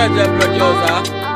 Jeje producer.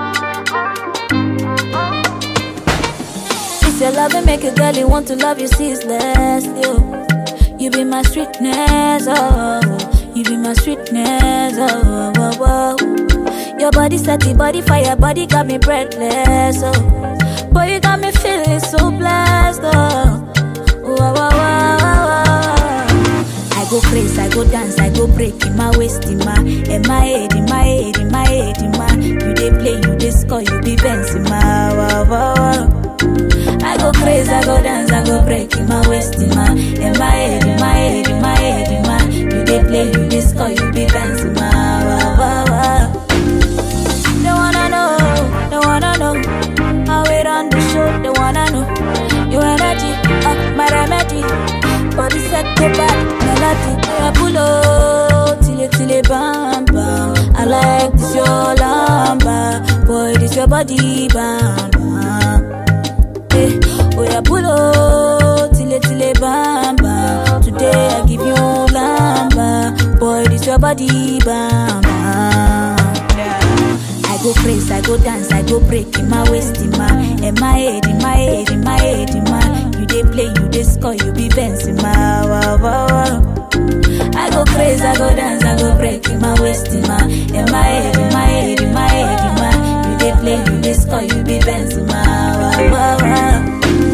It's your love and make a girl you want to love you ceaseless. You, you be my sweetness, oh, you be my sweetness, oh, oh, oh. Your body set the body fire, body got me breathless, oh. Boy, you got me feeling so blessed, oh. Wow, wow, wow, wow, wow. I go crazy, I go dance, I go break in my waist, in my, in my head, in my head, in my head, in my. You dey play, you dey score, you be Benz in my. Wow, wow, wow. I go crazy, I go dance, I go break in my waist, in my, in my head, in my head, in my head, in my. You dey play, you dey score, you be Benz in my. Wow, wow, wow. They wanna know, they wanna know how it on the show. They wanna know your energy, uh, my remedy. Body set to bad melody. I pull up till it till it bam bam. I like this your lamba, boy this your body bam bam. Eh, oh yeah, pull up till it till it bam bam. Today I give you lamba, boy this your body bam bam. I go crazy, I go dance, I go break in my waist, in my, in my head, in my head, in my head, in my. You dey play, you dey score, you be Benz in my. Wow, wow, wow. I go crazy, I go dance, I go break in my waist, in my, in my head, in my head, in my head, in my. You dey play, you dey score, you be Benz in my. Wow, wow, wow.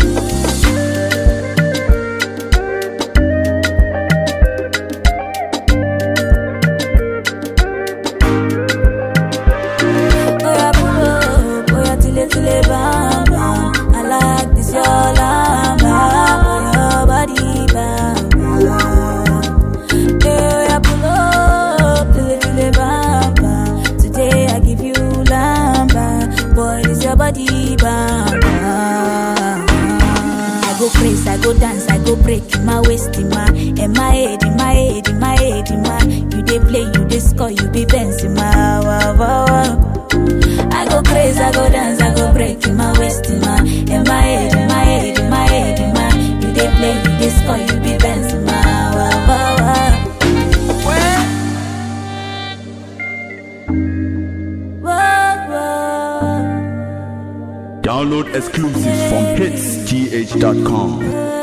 Oya pull up, oya tile tile bam bam. I like this your lamba, your body bam bam. Yeah, oya pull up, tile tile bam bam. Today I give you lamba, boy this your body bam bam. I go crazy, I go dance, I go break in my waist, in my, in my head, in my head, in my head, in my. You dey play, you dey score, you be Benz in my. Wow, wow, wow. I go crazy, I go dance, I go break in my waist, in my, in my head, in my head, in my head, in my. You dey play, you dey score, you be Benz in my. Wow, wow, wow. Wow, wow. Download exclusives from hitsgh.com.